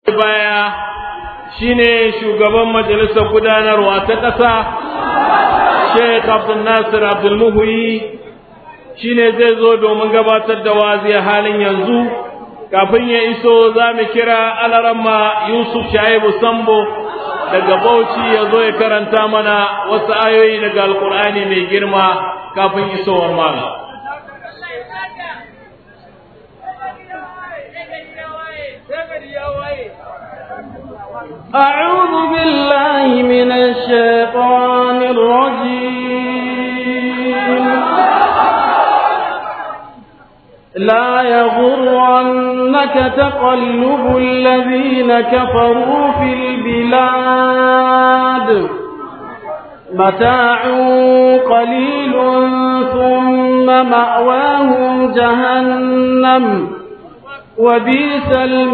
baya shine shugaban majalisar gudanarwa ta ƙasa Sheikh Abdul Nasir Abdul Muhyi shine zai zo domin gabatar da wazi a halin yanzu kafin ya iso za mu kira alaramma Yusuf Shaibu Sambo daga Bauchi ya zo ya karanta mana wasu ayoyi daga Alkur'ani mai girma kafin isowar malam. أعوذ بالله من الشيطان الرجيم لا يغرنك تقلب الذين كفروا في البلاد متاع قليل ثم مأواهم جهنم وبئس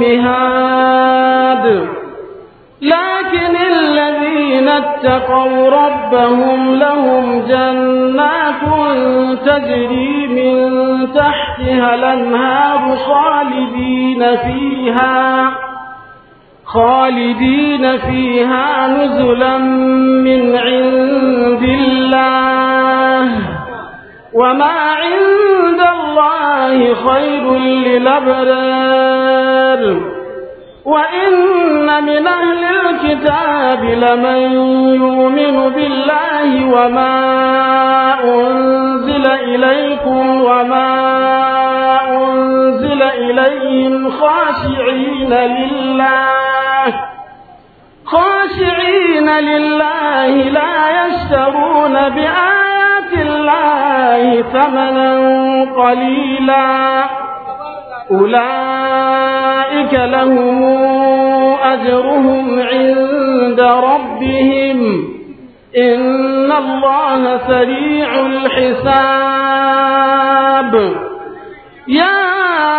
المهاد لكن الذين اتقوا ربهم لهم جنات تجري من تحتها الانهار خالدين فيها خالدين فيها نزلا من عند الله وما عند الله خير للأبرار وإن من أهل الكتاب لمن يؤمن بالله وما أنزل إليكم وما أنزل إليهم خاشعين لله خاشعين لله لا يشترون بآيات الله ثمنا قليلا أولئك لهم أجرهم عند ربهم إن الله سريع الحساب يا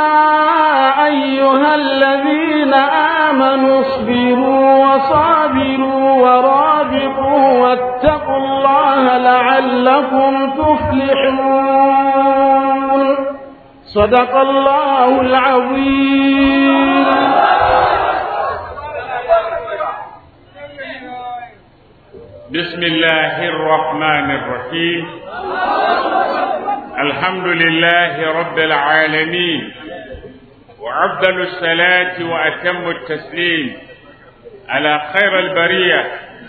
أيها الذين آمنوا اصبروا وصابروا ورابطوا واتقوا الله لعلكم تفلحون صدق الله العظيم بسم الله الرحمن الرحيم الحمد لله رب العالمين وأفضل الصلاة وأتم التسليم على خير البرية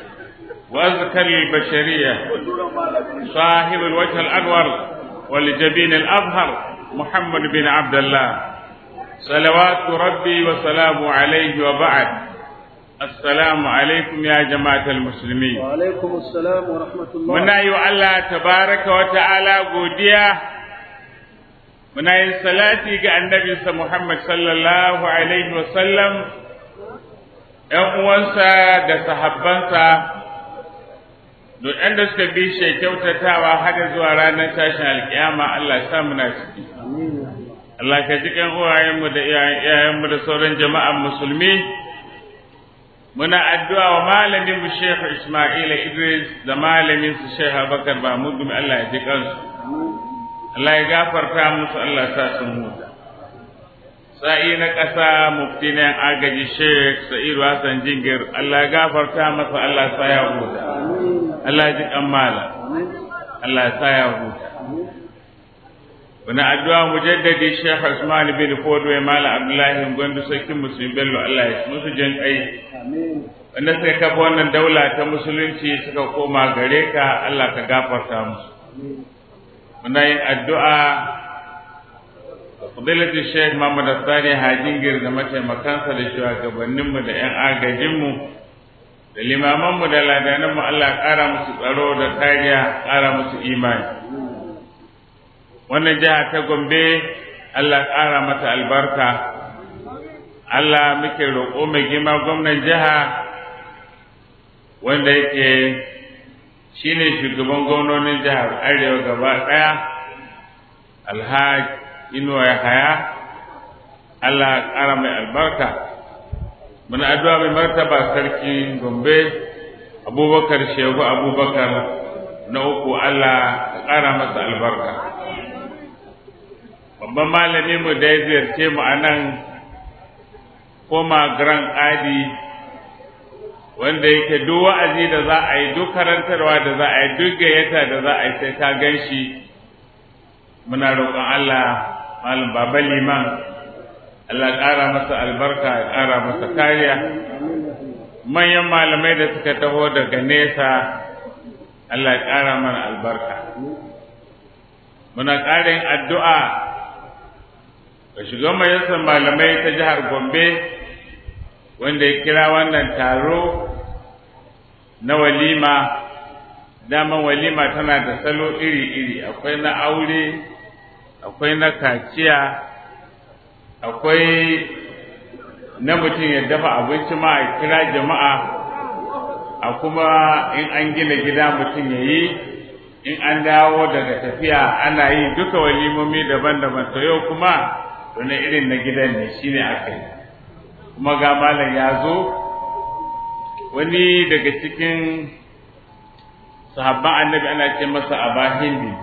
وأذكر البشرية صاحب الوجه الأنور والجبين الأظهر محمد بن عبد الله صلوات ربي وسلامه عليه وبعد السلام عليكم يا جماعة المسلمين وعليكم السلام ورحمة الله muna yi wa Allah tabaraka wa ta'ala godiya muna yin salati ga annabinsa Muhammad sallallahu alaihi wa sallam ‘yan uwansa da sahabbansa duk da suka bi shi kyautatawa har zuwa ranar tashin alkiyama Allah ya sa muna ciki Allah ka ji kan uwayenmu da iyayenmu da sauran jama'an musulmi muna addu'a wa malamin mu Sheikh Ismaila Idris da malamin su Sheikh Abubakar Mahmud Allah ya ji kansu Allah ya gafarta musu Allah ya sa su huta sa'i na ƙasa mufti na yan agaji Sheikh Sa'idu Hassan Jingir Allah ya gafarta masa Allah ya sa ya huta Allah ya ji kan mala Allah ya sa ya huta Wani addu'a mujaddadi Sheikh Usman bin Fodo ya mala Abdullahi Gwandu sarkin musulmi Bello Allah ya musu jan kai wanda suka kafa wannan daula ta musulunci suka koma gare ka Allah ka gafarta musu muna yin addu'a fadilatu Sheikh Muhammad Sani Hajingir da mataimakansa da shugabanninmu da ‘yan agajinmu da limamanmu da ladananmu Allah ƙara musu tsaro da kariya ƙara musu imani wannan jiha ta Gombe Allah ƙara mata albarka Allah muke roƙo mai girma gwamnan jiha wanda yake shine shugaban gwamnonin jihar Arewa gaba ɗaya Alhaji Inuwa Yahaya Allah ƙara mai albarka muna addu'a mai martaba sarki Gombe Abubakar Shehu Abubakar na uku Allah ƙara masa albarka babban malami mu da ya ziyarce mu a nan koma grand adi wanda yake duk wa'azi da za a yi duk karantarwa da za a yi duk gayyata da za a yi sai ka gan shi muna roƙon Allah malam baba liman Allah ƙara masa albarka ya ƙara masa kariya manyan malamai da suka taho daga nesa Allah ya ƙara mana albarka muna ƙara yin addu'a ga shugaban majalisar malamai ta jihar Gombe wanda ya kira wannan taro na walima daman walima tana da salo iri-iri akwai na aure akwai na kaciya akwai na mutum ya dafa abinci ma a kira jama'a a kuma in an gina gida mutum ya yi in an dawo daga tafiya ana yi duka walimomi daban-daban to yau kuma wani irin na gidan ne shine aka yi kuma ga malam ya zo wani daga cikin sahabban annabi ana ce masa aba hindi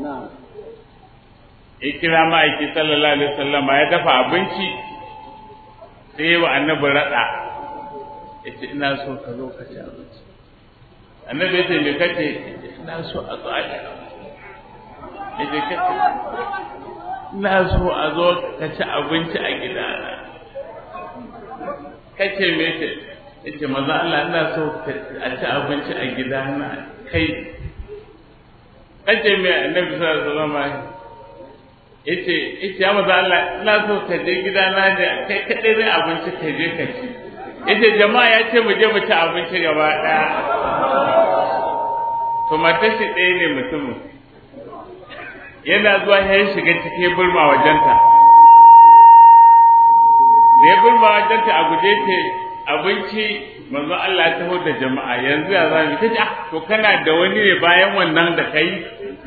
ya kira ma'aiki sallallahu alaihi wasallama ya dafa abinci sai wa annabi raɗa ya ce ina so ka zo ka ci abinci annabi ya ce me kace ina so a zo a ci ya ce kace ina so a zo ka ci abinci a gidana kace me ce ya ce maza Allah ina so a ci abinci a gidana kai kace me annabi sallallahu alaihi wasallam yace yace ya maza Allah ina so ka je gidana da kai kadai zai abinci ka je ka ci yace jama'a ya ce mu je mu ci abinci gaba daya to matar shi ɗaya ne mutumin yana zuwa ya shiga cikin burma wajenta da ya burma wajenta a guje ce abinci manzo Allah ya taho da jama'a yanzu ya zami ta ce ah to kana da wani ne bayan wannan da kai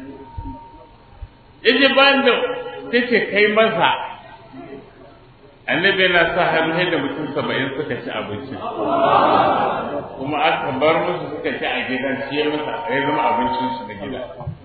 yace bayan da ta ce kai masa annabi yana sa hannu da mutum saba'in suka ci abinci kuma aka bar musu suka ci a gidan shi ya masa ya zama abincinsu na gida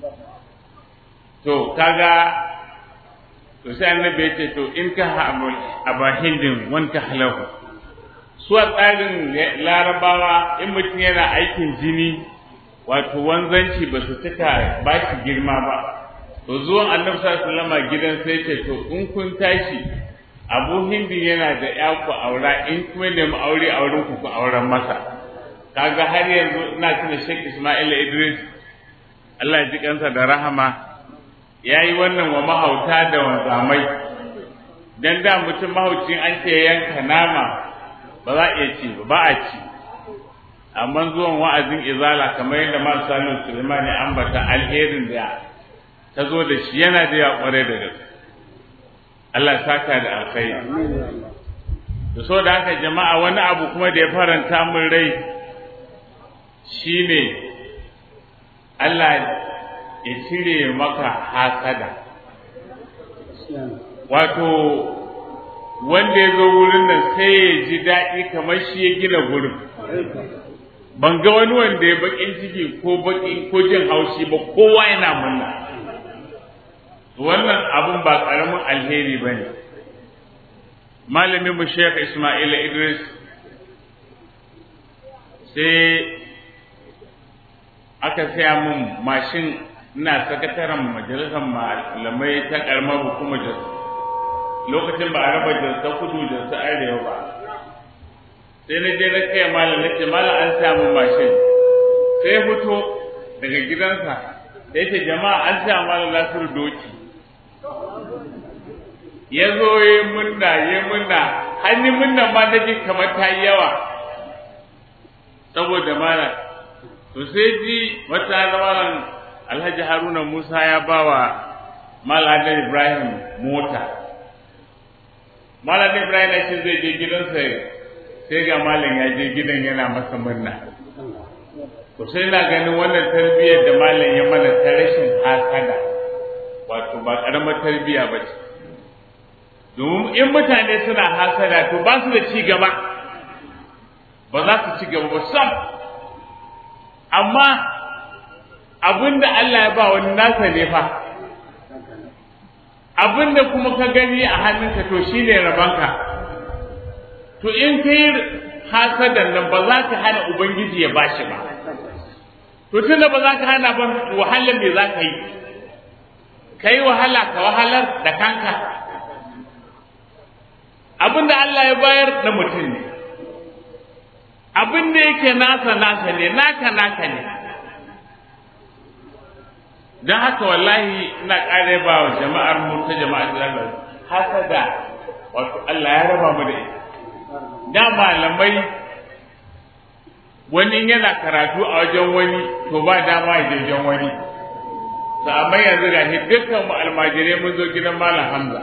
to kaga to sai annabi ya ce to in ka haɓul abahindin wanka halahu su a tsarin larabawa in mutum yana aikin jini wato wanzanci ba su cika ba shi girma ba to zuwan annabi sallallahu alaihi wasallam gidan sai ce to in kun tashi abu hindi yana da ya ku aura in kuma nemi aure a wurin ku ku auren masa kaga har yanzu ina tuna Sheikh Ismail Idris Allah ya ji kansa da rahama yayi wannan wa mahauta da wanzamai dan da mutum mahaucin an ce yanka nama ba za a iya ci ba ba a ci amma zuwan wa'azin izala kamar yadda Malam Salihu Sulaiman ya ambata alherin da ta zo da shi yana da ya kware da gaske Allah saka da alkhairi da so da haka jama'a wani abu kuma da ya faranta min rai shine Allah ya cire maka hasada wato wanda ya zo wurin nan sai ya ji daɗi kamar shi ya gina gurin ban ga wani wanda ya bakin ciki ko baki ko jin haushi ba kowa yana murna wannan abun ba karamin alheri ba ne malamin mu Sheikh Ismail Idris sai aka saya mun mashin ina sakataren majalisar malamai ta karamar hukumar jos lokacin ba a raba jos ta kudu da ta arewa ba sai na je na kai malam na ce malam an samu mashin sai fito daga gidansa sai ce jama'a an sa malam nasiru doki ya zo ya munna ya munna hannun munna ma na ji kamar ta yi yawa saboda malam to sai ji wata malam alhaji haruna musa ya ba wa malam ibrahim mota malam ibrahim ya ce zai je gidansa sai ga malam ya je gidan yana masa murna to sai na ganin wannan tarbiyyar da malam ya mana ta rashin hasada wato ba karamar tarbiyya ba ce domin in mutane suna hasada to ba su da ci gaba ba za su ci gaba ba sam amma abinda Allah ya ba wani nasa ne fa abinda kuma ka gani a hannunka to shine rabanka to in kai hasadan nan ba za ka hana ubangiji ya bashi ba to tunda ba za ka hana ba wahalar me za ka yi kai wahala ka wahalar da kanka abinda Allah ya bayar da mutum ne abinda yake nasa nasa ne naka naka ne don haka wallahi ina ƙare ba wa jama'ar mu ta jama'ar da hasada wato Allah ya raba mu da ita da malamai wani yana karatu a wajen wani to ba dama ya je wajen wani to amma yanzu ga shi dukkan mu almajirai mun zo gidan malam Hamza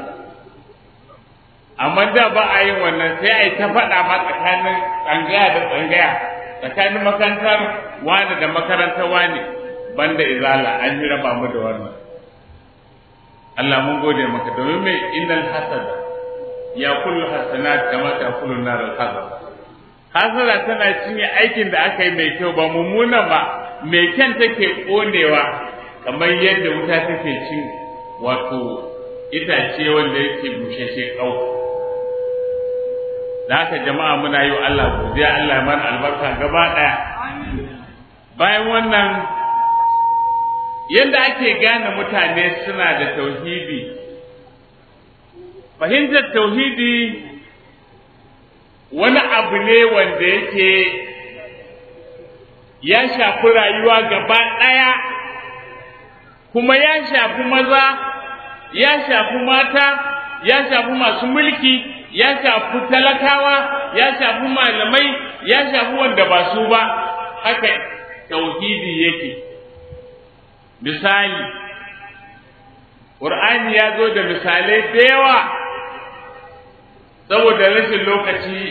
amma da ba a yin wannan sai a yi ta faɗa ma tsakanin tsangaya da tsangaya tsakanin makarantar wani da makarantar wani banda izala an yi raba mu da wannan Allah mun gode maka domin mai innal hasada ya kullu hasanat kama ta kullu nar al hasada tana cinye aikin da aka yi mai kyau ba mummuna ba mai kyan take konewa kamar yadda wuta take cin wato itace wanda yake bushashe kau da haka jama'a muna yi wa Allah godiya Allah ya mana albarka gaba daya bayan wannan yadda ake gane mutane suna da tauhidi fahimtar tauhidi wani abu ne wanda yake ya shafi rayuwa gaba ɗaya kuma ya shafi maza ya shafi mata ya shafi masu mulki ya shafi talakawa ya shafi malamai ya shafi wanda ba su ba haka tauhidi yake misali ƙur'ani ya zo da misalai da yawa saboda rashin lokaci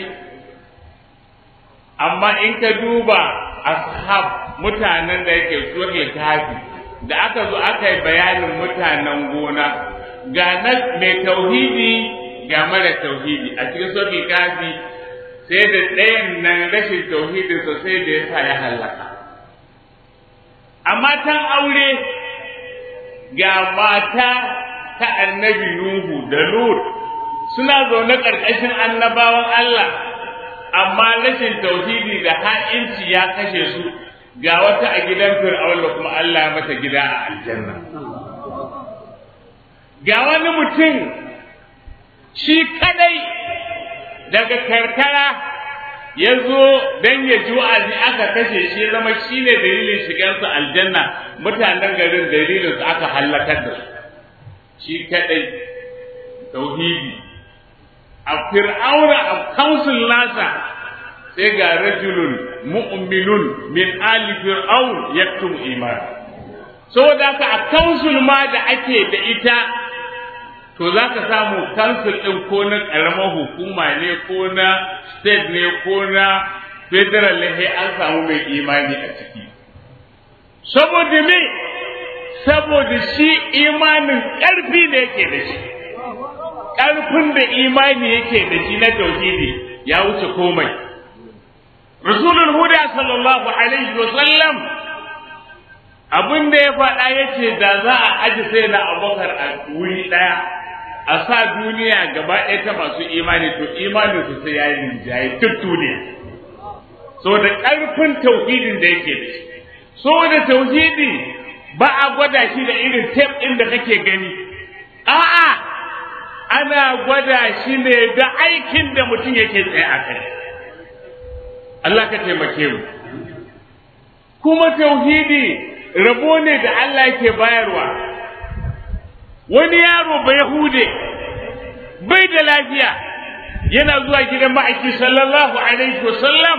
amma in ka duba ashab mutanen da yake suwar littafi da aka zo aka yi bayanin mutanen gona ga na mai tauhidi ga mara tauhidi a cikin suwar littafi sai da ɗayan nan rashin tauhidi sosai da ya sa ya hallaka amma tan aure ga mata ta annabi Nuhu da Lut suna zaune ƙarƙashin annabawan Allah amma rashin tauhidi da ha'inci ya kashe su ga wata a gidan Fir'aun kuma Allah ya mata gida a aljanna ga wani mutum shi kadai daga karkara ya zo don ya ji wa'azi aka kashe shi ya zama shi ne dalilin shigarsa aljanna mutanen garin dalilin su aka hallakar da su shi kadai tauhidi a fir'auna a kansul nasa sai ga rajulun mu'minun min ali fir'aun yaktum iman saboda haka a kansul ma da ake da ita to za ka samu kansul ɗin ko na ƙaramar hukuma ne ko na state ne ko na federal ne sai an samu mai imani a ciki saboda me saboda shi imanin ƙarfi da yake da shi ƙarfin da imani yake da shi na tauhidi ya wuce komai rasulul huda sallallahu alaihi wa sallam abin da ya faɗa yace da za a aji sai na abubakar a wuri ɗaya a sa duniya gaba ɗaya ta masu imani to imanin su sai yayi rinjaye duk duniya so da ƙarfin tauhidin da yake da shi so da tauhidi ba a gwada shi da irin tef ɗin da kake gani a'a ana gwada shi ne da aikin da mutum yake tsaye a kai Allah ka taimake mu kuma tauhidi rabo ne da Allah yake bayarwa wani yaro ba Yahude bai da lafiya yana zuwa gidan ma'aiki sallallahu alaihi wasallam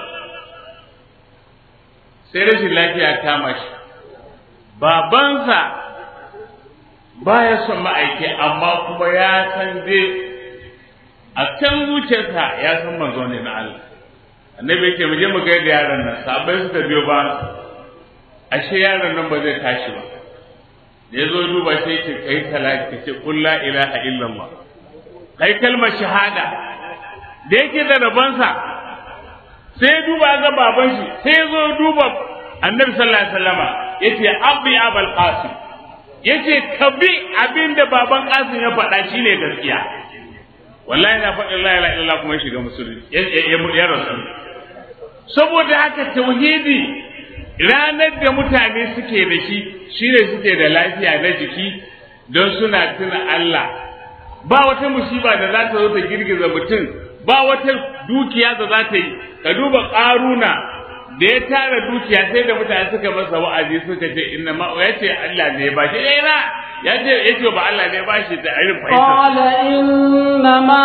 sai rashin lafiya kama shi babansa baya son ma'aiki amma kuma ya san dai a can zuciyarsa ya san manzo ne na Allah annabi yake mu je mu ga yaron nan sabai suka biyo ba ashe yaron nan ba zai tashi ba da ya zo duba sai ce kai talaki ce qul la ilaha illallah kai kalmar shahada da yake da rabansa sai duba ga baban shi sai ya zo duba annabi sallallahu alaihi wasallama yace abi abul qasim yace ka bi abinda baban qasim ya faɗa shine gaskiya wallahi na faɗin la ilaha illallah kuma ya shiga musulunci ya ya rasu saboda haka tauhidi ranar da mutane suke da shi shine suke da lafiya na jiki don suna tuna Allah ba wata musiba da za ta zo ta girgiza mutum ba wata dukiya da za ta yi ka duba ƙaruna da ya tara dukiya sai da mutane suka masa wa'azi suka ce inna ma ya ce Allah ne ba shi eh na ya ce ya ce ba Allah ne ba shi da irin fahimta قال إنما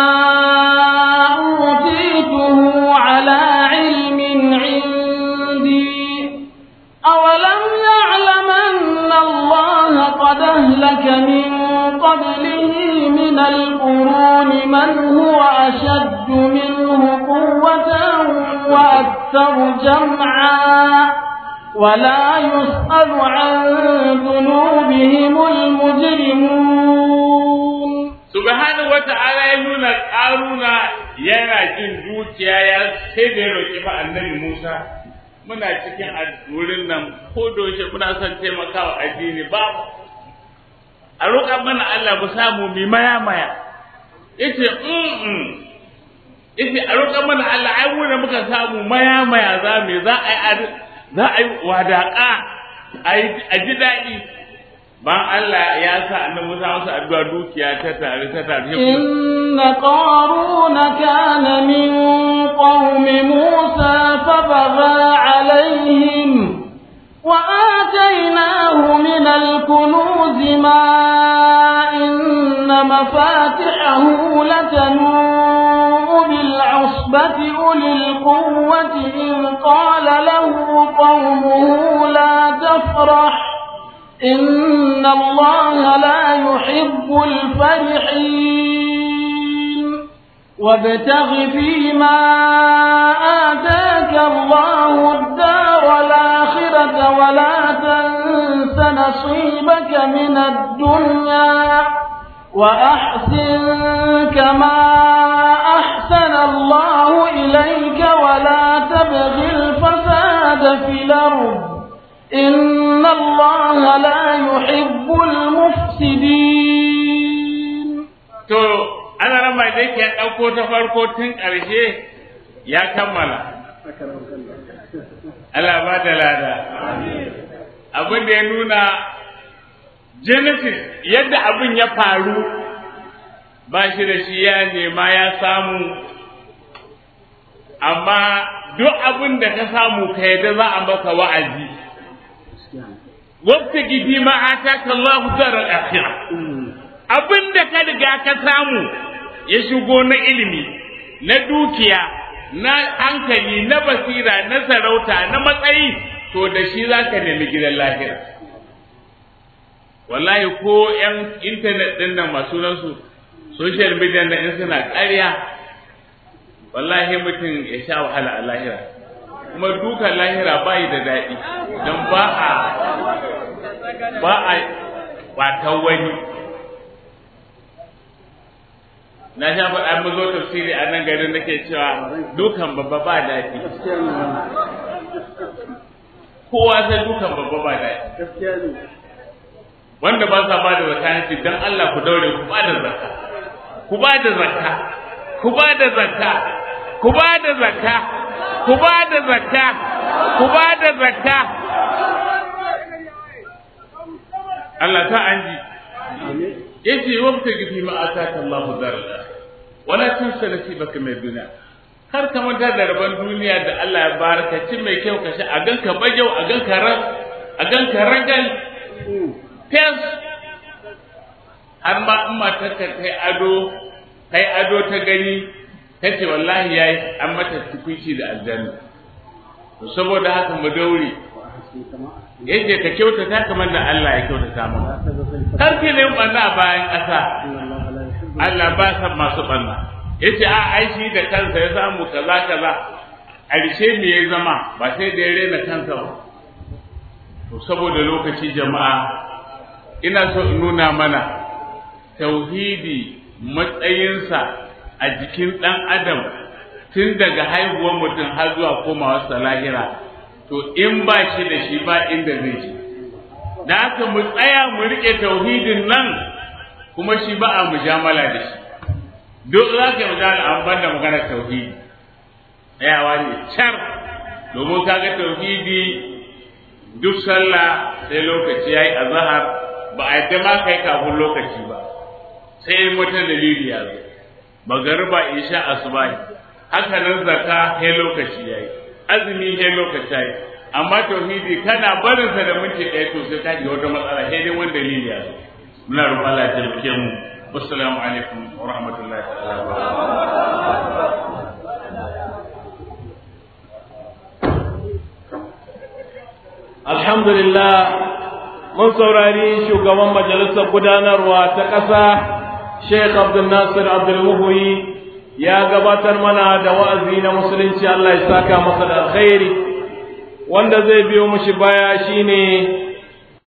أوتيته على علم عندي أولم يعلم أن الله قد أهلك من قبله من القرون من هو أشد منه قوة وأكثر جمعا ولا يسأل عن ذنوبهم المجرمون subhanahu wata'ala ya nuna ƙaruna yana jin dukiya ya sai da ya roƙi fa annabi Musa muna cikin wurin nan ko doshe muna son taimakawa addini ba a roƙa mana Allah mu samu mi maya maya yace mm yace a roƙa mana Allah ai mu da muka samu maya maya za mu za a yi za a yi wadaƙa a ji daɗi ban Allah ya sa annabi Musa masa addu'a dukiya ta tare ta tare إن قارون كان من قوم موسى فبغى عليهم وآتيناه من الكنوز ما إن مفاتحه لتنوء بالعصبة أولي القوة إذ قال له قومه لا تفرح إن الله لا يحب الفرحين وابتغ فيما آتاك الله الدار الآخرة ولا تنس نصيبك من الدنيا وأحسن كما أحسن الله إليك ولا تبغ الفساد في الأرض إن الله لا يحب المفسدين to ana ran mai dai ya dauko ta farko tun ƙarshe ya kammala Allah ba da lada abin da ya nuna Genesis yadda abin ya faru ba shi da shi ya nema ya samu amma duk abin da ka samu ka yadda za a maka wa'azi wabta gidi ma ataka Allah daral akhirah abin da ka riga ka samu ya shigo na ilimi na dukiya na hankali na basira na sarauta na matsayi to da shi za ka nemi gidan lahira wallahi ko yan intanet din nan masu nansu social media na in suna ƙarya wallahi mutum ya sha wahala a lahira kuma dukan lahira bayi da daɗi don ba a ba a watan wani na sha faɗa mu zo tafsiri a nan garin nake cewa dukan babba ba daɗi kowa sai dukan babba ba daɗi wanda ba sa ba da zakka yace dan Allah ku daure ku ba da zakka ku ba da zakka ku ba da zakka ku ba da zakka ku ba da zakka ku ba da zakka Allah ta anji yace wabta gifi ma ataka Allahu darda wala tansa nasibaka min dunya kar ka manta da rabon duniya da Allah ya baraka ci mai kyau ka sha a ganka bajau a ganka ran a ganka ragal fes har ma in matarka kai ado kai ado ta gani ta ce wallahi yayi an mata tukunci da aljanna to saboda haka mu daure yace ka kyautata kamar da Allah ya kyautata maka kar ki ne banna bayan ƙasa Allah ba san masu banna yace a aishi da kansa ya samu kaza kaza ƙarshe me ya zama ba sai da ya rena kansa ba to saboda lokaci jama'a ina so in nuna mana tauhidi matsayinsa a jikin ɗan adam tun daga haihuwar mutum har zuwa komawarsa lahira to in ba shi da shi ba inda zai je da haka mu tsaya mu riƙe tauhidin nan kuma shi ba a mujamala da shi duk za ka yi magana an banda maganar tauhidi tsayawa ne can domin kaga tauhidi duk sallah sai lokaci yayi azhar ba a yadda ma kai kafin lokaci ba sai wata dalili ya zo magariba isha asubahi haka nan zakka sai lokaci yayi azumi sai lokaci yayi amma tauhidi kana barin sa da minti ɗaya to sai ka ji wata matsala sai dai wani dalili ya zo muna roƙon Allah ya tabbake mu wassalamu alaikum wa rahmatullahi ta'ala wa barakatuh alhamdulillah mun saurari shugaban majalisar gudanarwa ta ƙasa sheikh abdul nasir abdul muhuyi ya gabatar mana da wa'azi na musulunci Allah ya saka masa da alkhairi wanda zai biyo mushi baya shine